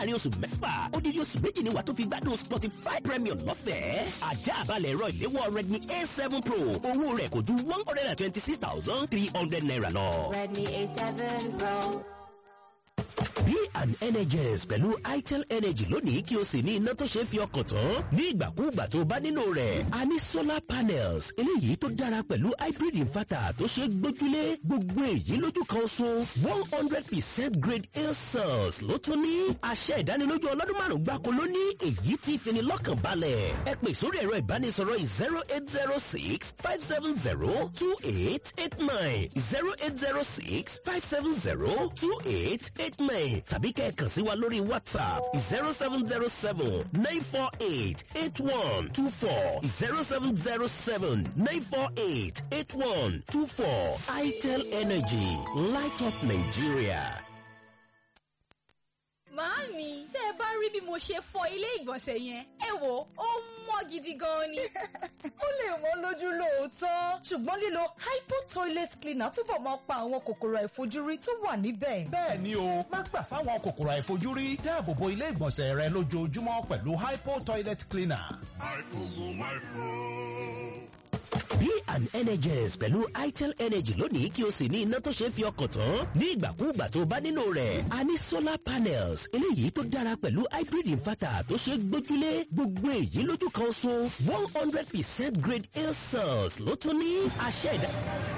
láàrin oṣù mẹ́fà odidi oṣù méjì ni wà tó fi gbádùn spotify premium lọ́fẹ̀ẹ́ ajá àbálẹ̀ ẹ̀rọ ìléwọ́ redmi a seven pro owó rẹ̀ kò ju one hundred and twenty six thousand three hundred naira lọ. Redmi A7 Pro. Be an Energize pẹ̀lú itel energy lónìí kí o sì ní iná tó ṣe é fi ọkàn tán ní ìgbàkúùgbà tó bá nílò rẹ̀. a ní solar panels eléyìí tó dára pẹ̀lú hybrid inverter tó ṣe é gbójúlé gbogbo èyí lójú kan so one hundred percent grade A cells ló tún ní. àṣẹ ìdánilójú ọlọ́dún márùn-ún gbáko ló ní èyí tí fini lọ́kàn balẹ̀. ẹ pè sórí ẹ̀rọ ìbánisọ̀rọ̀ zero eight zero six five seven zero two eight eight nine zero eight zero six five seven zero two eight eight nine tàbí kẹ́ẹ̀kan sí wa lórí whatsapp zero seven zero seven nine four eight eight one two four zero seven zero seven nine four eight eight one two four itel energy light up nigeria. Màámi, tẹ́ ẹ bá rí bí mo ṣe fọ ilé ìgbọ̀nsẹ̀ yẹn, ẹ wò ó mọ́ gidi gan ni. ó lè wọ́n lójú lóòótọ́ ṣùgbọ́n lílo hypo toilet cleaner túbọ̀ máa pa àwọn kòkòrò àìfojúrí tó wà níbẹ̀. bẹ́ẹ̀ ni o má gbà fáwọn kòkòrò àìfojúrí dáàbò bo ilé ìgbọ̀nsẹ̀ rẹ lójoojúmọ́ pẹ̀lú hypo toilet cleaner. Be an Energize pẹ̀lú itel energy lónìí kí o sì ní iná tó ṣe é fi ọkàn tán ní ìgbàkúùgbà tó bá nílò rẹ̀. a ní solar panels eléyìí tó dára pẹ̀lú hybrid inverter tó ṣe é gbójúlé gbogbo èyí lójú kan so one hundred percent grade A cells ló tún ní àṣẹ ìdá.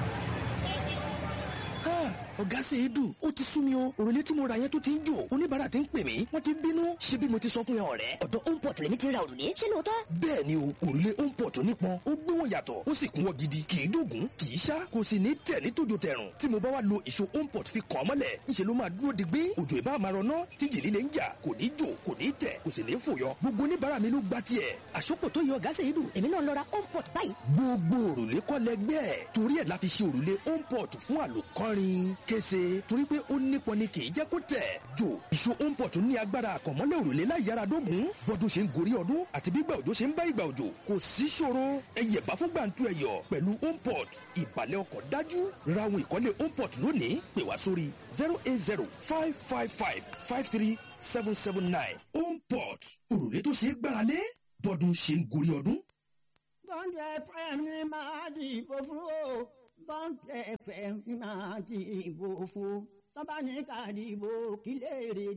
ọ̀gá ṣe é dùn ó ti sú mi o òrùlé tí mo ra yẹn tó ti ń jò oníbàárà ti ń pè mí wọ́n ti ń bínú ṣé bí mo ti sọ fún yẹn ọ̀rẹ́. ọ̀dọ̀ homeport lèmi ti ra òrùlé ṣé lóòótọ́. bẹ́ẹ̀ ni o òrùlé homeport nípọn ó gbé wọn yàtọ̀ ó sì kún wọn gidi kì í dògún kì í ṣá kò sì ní tẹ̀ ní tòjò tẹ̀rùn tí mo bá wá lo ìṣó homeport fi kàn án mọ́lẹ̀ ńṣe ló máa dúró digbé òjò ìbá máa rọná tí jìlí lè ń jà kò ní jò kò ní tẹ̀ kò sì ní fòyọ gbogbo oníbàárà mi ló gba tiẹ̀. àsopọ̀ tó yọ ọ̀gá ṣe é dùn èmi náà lọ ra homeport báyìí. gbogbo òrùlé kọ́ lẹgbẹ́ ẹ̀ torí ẹ̀ la fi ṣe òrùlé homeport fún àlòkọ́rin kése torí pé ó nípọn ni kì í jẹ́ kó tẹ̀. jò ìṣó homeport ní agbára àkànmọ́lẹ̀ òrùlé láì yára dógún bọ́dún ṣe ń gorí ọdún àti bígbà òjò ṣe ń bá ìgbà òjò kò sí ṣòro ẹyẹ bá fún gbàǹtu ẹyọ pẹ̀lú homeport ìbàlẹ̀ ọkọ̀ dájú ra ohun ìkọ́lé homeport lónìí pè wá sórí zero eight zero five five five five three seven seven nine homeport òrùlé tó ṣe é gbáralé bọ́dún ṣe ń gorí ọdún. bọ́ńdù fm ní máa dìbò fún o bọ́ńdù fm ní máa dìbò fún tọ́ba ní ká dìbò kílẹ̀ èrè